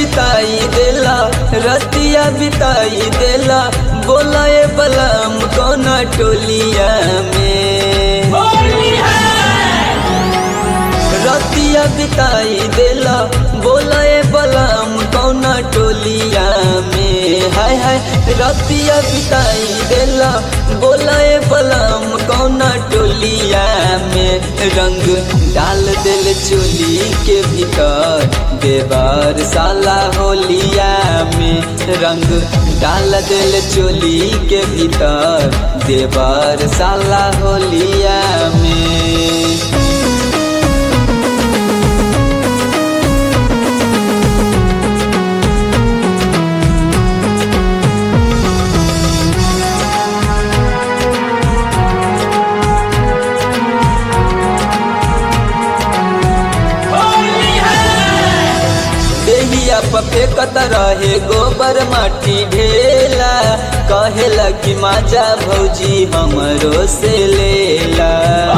बिताई देला रतिया बिताई देला बोला ए बलम कोना टोलिया में रतिया बिताई देला बोला ए बलम कौना टोलिया में हाय हाय रतिया बिताई देला बोला ए बलम कौना टोलिया में रंग डाल दिल चोली के भीतर देवर साला होलिया में रंग डाल दिल चोली के भीतर देवर साला होलिया में देहिया पपे कत रहे गोबर माटी ढेला कहेला कि माजा भौजी हमरो से लेला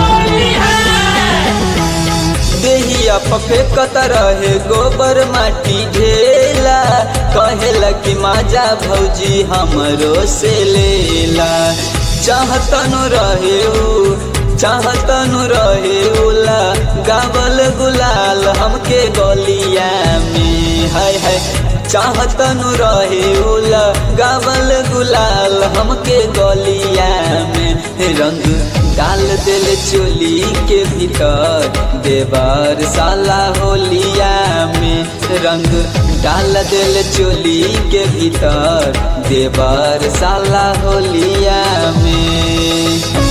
देहिया पपे कत रहे गोबर माटी ढेला कहेला कि माजा भौजी हमरो से लेला चाहतनु रहे उ चाहतनु रहे उला गावल गुलाल हमके गलिया में हाय हाय चाहतनु रहे उला गावल गुलाल हमके गलिया में रंग डाल दिल चोली के भीतर देवर साला होलिया में रंग डाल दिल चोली के भीतर देवर साला होलिया में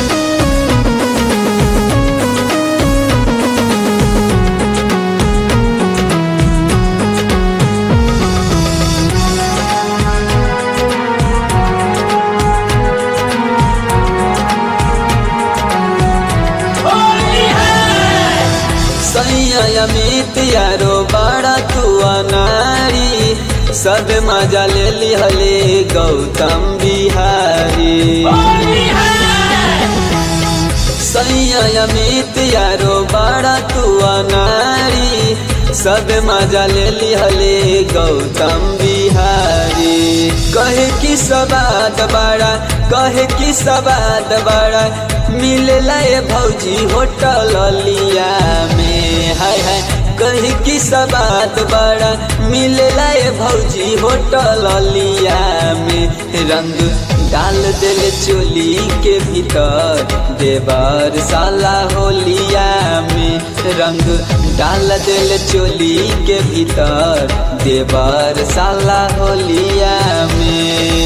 अमित यारो बड़ा तू अनारी सब मजा ले लिहले गौतम बिहारी सैया अमित यारो बड़ा तू अनारी सब मजा ले लिहले गौतम बिहारी कहे कि सबाद बड़ा कहे कि सबाद बड़ा मिलेला ए भौजी होटल लिया में हाय हाय कही कि सबात बड़ा मिलेला ए भौजी होटल लिया में रंग डाल दिल चोली के भीतर देवर साला होलिया में रंग डाल दिल चोली के भीतर देवर साला होलिया में